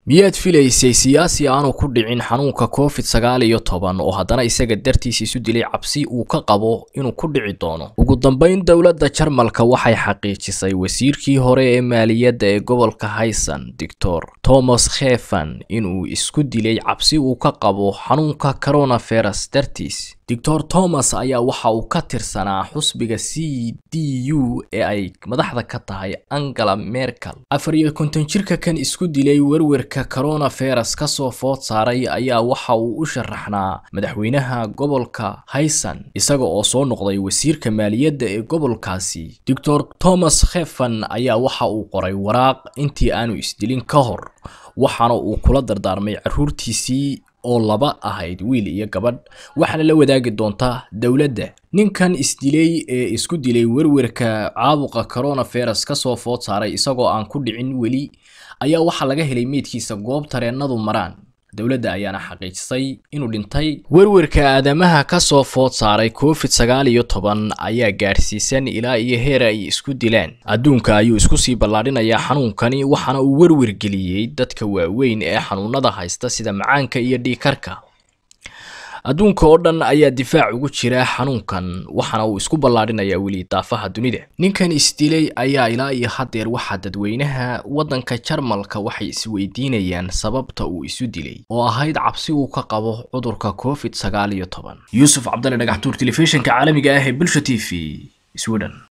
miyaad filaysay siyaasi aanu ku dhicin xanuunka covid sagaal iyo toban oo haddana isaga dartiis isu dilay cabsi uu ka qabo inuu ku dhici doono ugu dambeyn dowladda jarmalka waxay xaqiijisay wasiirkii hore ee maaliyadda ee gobolka haysan doctor thomas khefan inuu isku dilay cabsi uu ka qabo xanuunka coronavirus dartiis doctor thomas ayaa waxa uu ka tirsanaa xusbiga c d u ee ay madaxda ka tahay angela merkel afar iyo konton jirka kan isku dilay werwerka coronavirus kasoo food saaray ayaa waxa uu u sharaxnaa madaxweynaha gobolka haysan isaga oo soo noqday wasiirka maaliyadda ee gobolkaasi doctor thomas khefan ayaa waxa uu qoray waraaq intii aanu isdilin ka hor waxaana uu kula dardaarmay caruurtiisii oo laba ahayd wiil iyo gabadh waxaana la wadaagi doontaa dowladda ninkan isdilay ee isku dilay werwerka caabuqa coronavirus kasoo food saaray isagoo aan ku dhicin weli ayaa waxaa laga helay meydkiisa goob tareennadu maraan dowladda ayaana xaqiijisay inuu dhintay werwerka aadamaha kasoo food saaray covid sagaal iyo toban ayaa gaadhsiisan ilaa iyo heer ay isku dilaan adduunka ayuu isku sii ballaadhinayaa xanuunkani waxaana uu werwer geliyey dadka waaweyn ee xanuunada haysta sida macaanka iyo dhiikarka adduunka oo dhan ayaa difaac ugu jira xanuunkan waxaana uu isku ballaadhinayaa weli daafaha dunida ninkan isdilay ayaa ilaa iyo haddeer waxaa dadweynaha waddanka jarmalka waxay isweydiinayaan sababta uu isu dilay oo ahayd cabsi uu ka qabo cudurka covid sagaal iyo toban yuusuf cabdalle dhagaxtuur telefishinka caalamiga ah ee bulsha t v sweden